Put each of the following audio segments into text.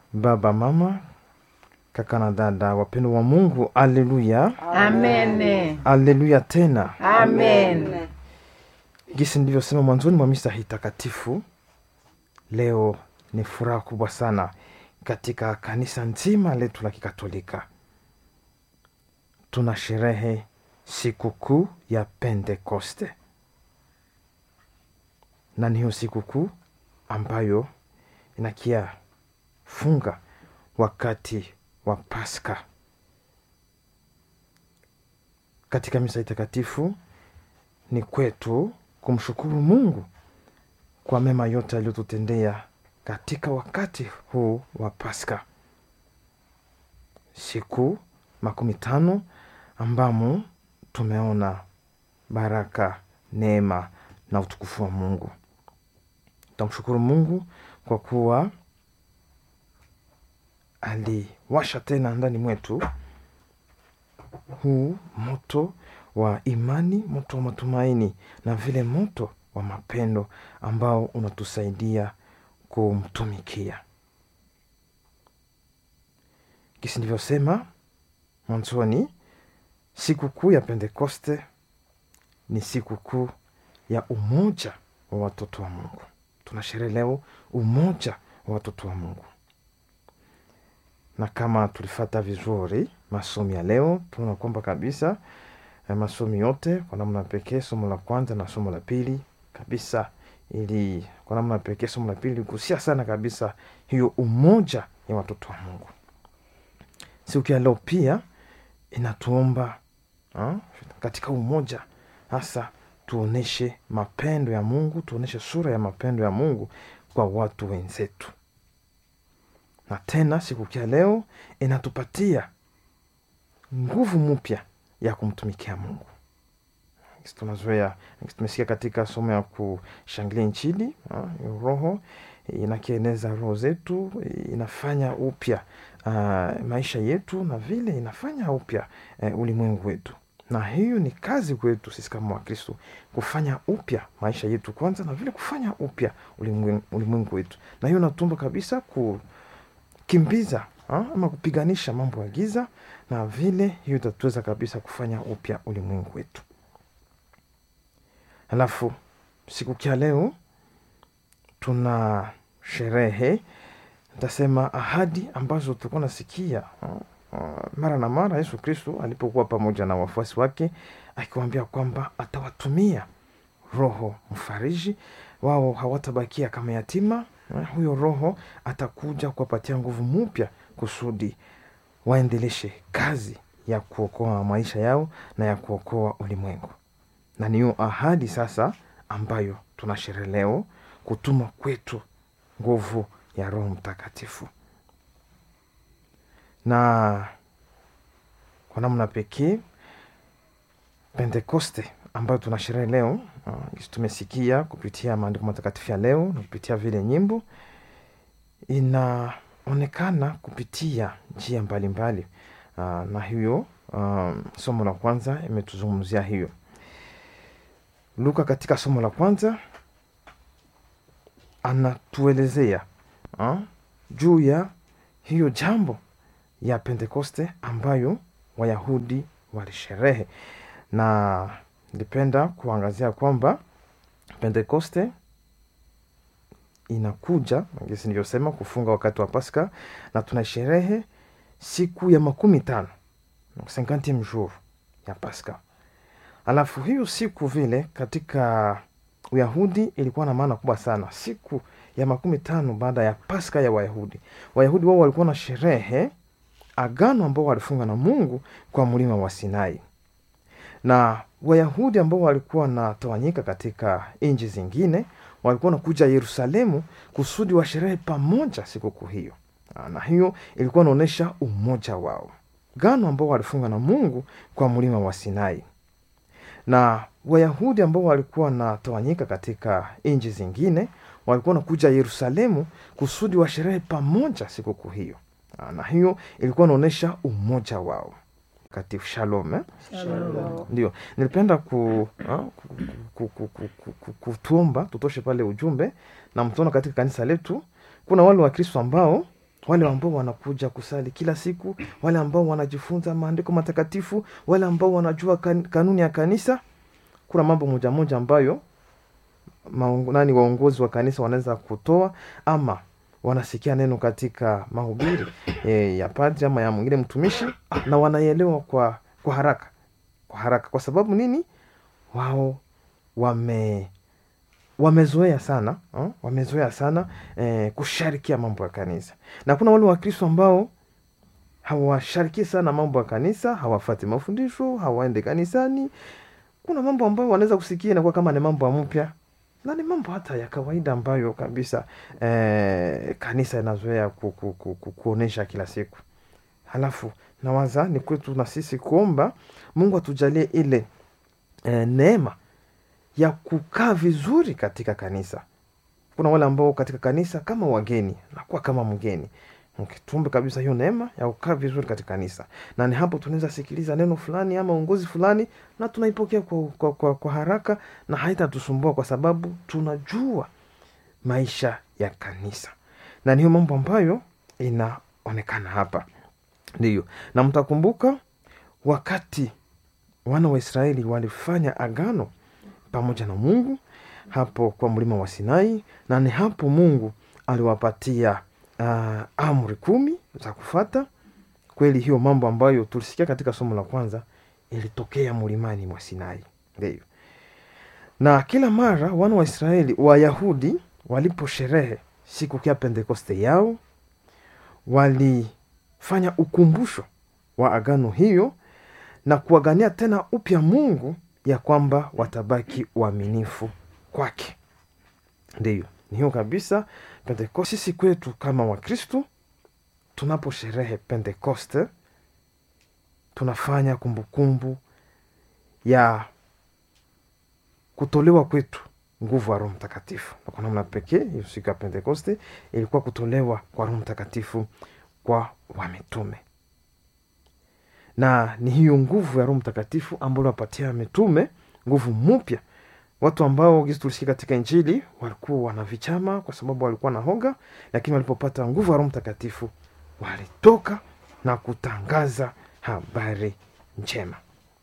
baba, mama, kaka na dada, wapendo wa Mungu, aleluya, Amen. aleluya tena. Amen. Gisi nilivyosema mwanzoni mwa misa hii takatifu, leo ni furaha kubwa sana katika kanisa nzima letu la Kikatolika. Tuna sherehe sikukuu ya Pentekoste, na ni hiyo sikukuu ambayo inakia funga wakati wa Pasaka. Katika misa hii takatifu ni kwetu kumshukuru Mungu kwa mema yote aliyotutendea katika wakati huu wa Pasaka, siku makumi tano ambamo tumeona baraka, neema na utukufu wa Mungu. Tutamshukuru Mungu kwa kuwa aliwasha tena ndani mwetu huu moto wa imani, moto wa matumaini na vile moto wa mapendo ambao unatusaidia kumtumikia. Kisi ndivyosema mwanzoni, sikukuu ya Pentekoste ni sikukuu ya umoja wa watoto wa Mungu. Tunasherehe leo umoja wa watoto wa Mungu, na kama tulifata vizuri masomo ya leo, tunaona kwamba kabisa eh, masomo yote kwa namna pekee, somo la kwanza na somo la pili kabisa, ili kwa namna pekee somo la pili ligusia sana kabisa hiyo umoja ya watoto wa Mungu. Siku ya leo pia inatuomba ha, katika umoja hasa tuoneshe mapendo ya Mungu, tuoneshe sura ya mapendo ya Mungu kwa watu wenzetu. Na tena siku ya leo inatupatia nguvu mpya ya kumtumikia Mungu. Tunazoea, tumesikia katika somo ya kushangilia Injili, Roho inakieneza roho zetu, inafanya upya uh, maisha yetu na vile inafanya upya uh, ulimwengu wetu, na hiyo ni kazi kwetu sisi kama Wakristo kufanya upya maisha yetu kwanza, na vile kufanya upya ulimwengu, ulimwengu wetu, na hiyo natumba kabisa kukimbiza ha, ama kupiganisha mambo ya giza, na vile hiyo itatuweza kabisa kufanya upya ulimwengu wetu. Alafu siku kia leo tuna sherehe ntasema ahadi ambazo tulikuwa nasikia mara na mara Yesu Kristo alipokuwa pamoja na wafuasi wake akiwaambia kwamba atawatumia Roho Mfariji, wao hawatabakia kama yatima. Huyo Roho atakuja kuwapatia nguvu mpya kusudi waendeleshe kazi ya kuokoa maisha yao na ya kuokoa ulimwengu, na niyo ahadi sasa ambayo tunasherehe leo kutuma kwetu nguvu ya Roho Mtakatifu. Na kwa namna pekee Pentekoste ambayo tunasherehe leo uh, tumesikia kupitia maandiko matakatifu ya leo na kupitia vile nyimbo, inaonekana kupitia njia mbalimbali uh, na hiyo uh, somo la kwanza imetuzungumzia hiyo. Luka katika somo la kwanza anatuelezea uh, juu ya hiyo jambo ya Pentekoste ambayo Wayahudi walisherehe, na nilipenda kuangazia kwamba Pentekoste inakuja ngisi nilivyosema kufunga wakati wa Pasaka, na tunasherehe siku ya makumi tano cinquantieme jour ya Pasaka. Alafu hiyo siku vile katika Uyahudi ilikuwa na maana kubwa sana. Siku ya makumi tano baada ya Pasaka ya Wayahudi, Wayahudi wao walikuwa na sherehe agano ambao walifunga na Mungu kwa mlima wa Sinai, na Wayahudi ambao walikuwa wanatawanyika katika nchi zingine walikuwa nakuja Yerusalemu kusudi wa sherehe pamoja sikukuu hiyo, na hiyo ilikuwa inaonyesha umoja wao, gano ambao walifunga na Mungu kwa mlima wa Sinai na Wayahudi ambao walikuwa wanatawanyika katika nchi zingine walikuwa nakuja Yerusalemu kusudi wa sherehe pamoja sikukuu hiyo, na hiyo ilikuwa inaonyesha umoja wao katika shalom, eh? Shalom. Ndio nilipenda ku, ha, ku, ku, ku, ku, ku, ku, kutuomba tutoshe pale ujumbe na mtuona katika kanisa letu kuna wale Wakristo ambao wale ambao wanakuja kusali kila siku wale ambao wanajifunza maandiko matakatifu wale ambao wanajua kan, kanuni ya kanisa kuna mambo moja moja ambayo maongo, nani waongozi wa kanisa wanaweza kutoa ama wanasikia neno katika mahubiri e, ya padri ama ya mwingine mtumishi na wanaielewa kwa kwa haraka kwa haraka kwa sababu nini wao wame wamezoea sana uh, wamezoea sana eh, kusharikia mambo ya kanisa na kuna wale wakristo ambao hawashariki sana mambo ya kanisa hawafati mafundisho hawaende kanisani kuna mambo ambayo wanaweza kusikia inakuwa kama ni mambo ya mpya na ni mambo hata ya kawaida ambayo kabisa eh, kanisa inazoea ku, ku, ku, ku, kuonyesha kila siku halafu nawaza ni kwetu na sisi kuomba mungu atujalie ile eh, neema ya kukaa vizuri katika kanisa kuna wale ambao katika kanisa kama wageni nakuwa kama mgeni tuombe kabisa hiyo neema ya kukaa vizuri katika kanisa na ni hapo tunaweza sikiliza neno fulani ama uongozi fulani na tunaipokea kwa, kwa, kwa, kwa haraka na haitatusumbua kwa sababu tunajua maisha ya kanisa na niyo mambo ambayo inaonekana hapa ndiyo na mtakumbuka wakati wana wa israeli walifanya agano pamoja na mungu hapo kwa mlima wa sinai na ni hapo mungu aliwapatia uh, amri kumi za kufata kweli hiyo mambo ambayo tulisikia katika somo la kwanza ilitokea mlimani mwa sinai ndio na kila mara wana wa israeli wayahudi waliposherehe siku ya pentekoste yao walifanya ukumbusho wa agano hiyo na kuagania tena upya mungu ya kwamba watabaki uaminifu kwake ndiyo ni hiyo kabisa pentekoste sisi kwetu kama wakristu tunaposherehe pentekoste tunafanya kumbukumbu kumbu ya kutolewa kwetu nguvu ya roho mtakatifu na kwa namna pekee hiyo siku ya pentekoste ilikuwa kutolewa kwa roho mtakatifu kwa wamitume na ni hiyo nguvu ya roho mtakatifu ambayo wapatia mitume nguvu mpya watu ambao gisi tulisikia katika injili walikuwa wana vichama kwa sababu walikuwa na hoga lakini walipopata nguvu ya roho mtakatifu walitoka na kutangaza habari njema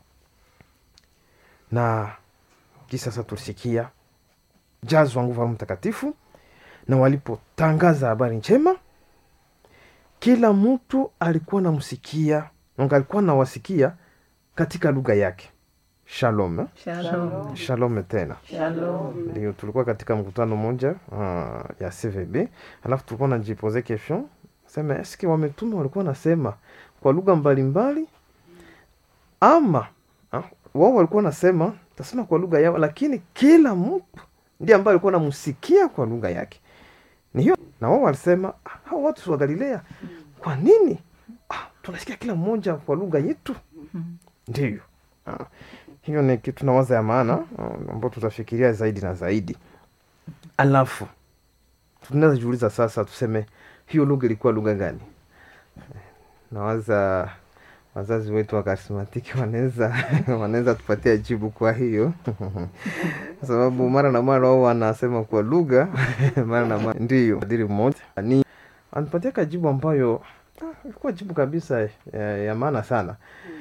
na kisi sasa tulisikia jazwa nguvu ya roho mtakatifu na walipotangaza habari njema kila mtu alikuwa namsikia alikuwa nawasikia katika lugha yake shalom eh? Shalom. shalom tena Shalom. ndio tulikuwa katika mkutano moja uh, ya cvb alafu tulikuwa najipoze question sema eske wametume walikuwa nasema kwa lugha mbalimbali ama ah, wao walikuwa nasema tasema kwa lugha yao lakini kila mtu ndiye ambaye alikuwa namsikia kwa lugha yake ni hiyo na wao walisema "Ah, hao watu si wa galilea kwa nini ah, tunasikia kila mmoja kwa lugha yetu ndiyo ah, hiyo ni kitu nawaza ya maana ah, ambao tutafikiria zaidi na zaidi alafu tunaweza jiuliza sasa tuseme hiyo lugha ilikuwa lugha gani nawaza wazazi wetu wa karismatiki wanaweza wanaweza tupatia jibu kwa hiyo kwa sababu mara na mara wao wanasema kwa lugha mara na mara ndiyo adiri mmoja ni anipatia kajibu ambayo ah, ilikuwa jibu kabisa ya, ya maana sana